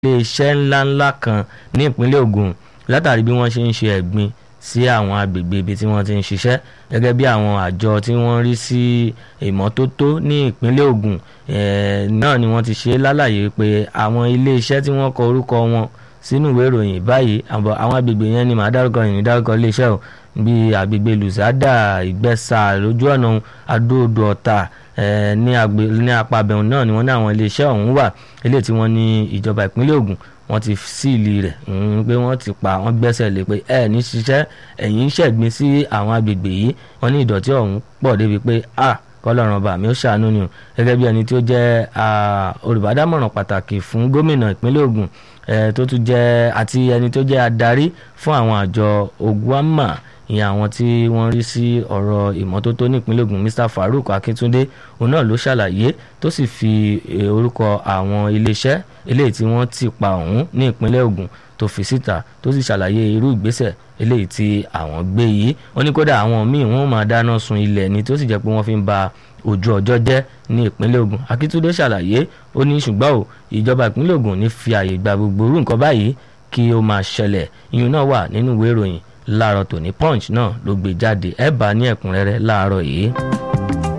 iléeṣẹ́ ńláńlá kan ní ìpínlẹ̀ Ògùn látàrí bí wọ́n ṣe ń ṣe ẹ̀gbin sí àwọn agbègbè ibi tí wọ́n ti ń ṣiṣẹ́ gẹ́gẹ́ bí àwọn àjọ tí wọ́n rí sí ìmọ́tótó ní ìpínlẹ̀ Ògùn náà ni wọ́n ti ṣe lálàyé pé àwọn iléeṣẹ́ tí wọ́n kọ orúkọ wọn sínú ìwé ìròyìn báyìí àwọn agbègbè yẹn ni màá dárúkọ yìí dárúkọ iléeṣẹ́ o bíi agbègbè Lùsádà Ìgbẹ́sà lójú ọ̀nà Adó-Odò Ọ̀tà ní apá abẹ́hùn náà ni wọ́n ní àwọn iléeṣẹ́ ọ̀hún wà eléyìí tí wọ́n ní ìjọba ìpínlẹ̀ Ògùn wọ́n ti síìlì rẹ̀ pé wọ́n ti pa wọ́n gbẹ́sẹ̀ lé pé ẹ ní ṣiṣẹ́ ẹ̀yìn ṣẹ̀gbin sí àwọn agbègbè yìí wọ́n ní ìdọ̀tí ọ̀hún pọ̀ débi pé a kọ́lọ́run ọba mi ó ṣàánú ni o gẹ́gẹ́ bí ẹni tí ó jẹ́ olùbádámọ̀ràn pàtàkì fún gómìnà ìpínlẹ̀ Ògùn tó tún jẹ́ àti ẹni tó jẹ́ adarí fún àwọn àjọ Ogwama ìyẹn àwọn tí wọ́n rí sí ọ̀rọ̀ ìmọ́tótó nípínlẹ̀ Ògùn Mr Farouk Akíntúndé òun náà ló ṣàlàyé tó sì fi orúkọ àwọn iléeṣẹ́ eléyìí tí wọ́n ti pa ọ̀hún ní ìpínlẹ̀ Ògùn tó fi síta tó sì ṣàlàyé irú ìgbésẹ̀ eléyìí tí àwọn gbé yìí wọ́n ní kódà àwọn míì wọ́n máa dáná sun ilẹ̀ ni tó sì jẹ́ pé wọ́n fi ń ba ojú ọjọ́ jẹ́ ní ìpínlẹ̀ Ògùn Akíntúndé ṣàlàyé ó ní ṣùgbọ́n o ìjọba ìpínlẹ̀ Ògùn ní fi àyè gba gbogbo irú nǹkan báyìí kí ó máa ṣẹlẹ̀ ìyún náà wà nínú ìwé ìròyìn láàárọ̀ tòní punch náà ló gbé jáde ẹ bá ní ẹ̀kúnrẹ́rẹ́ láàárọ̀ yìí.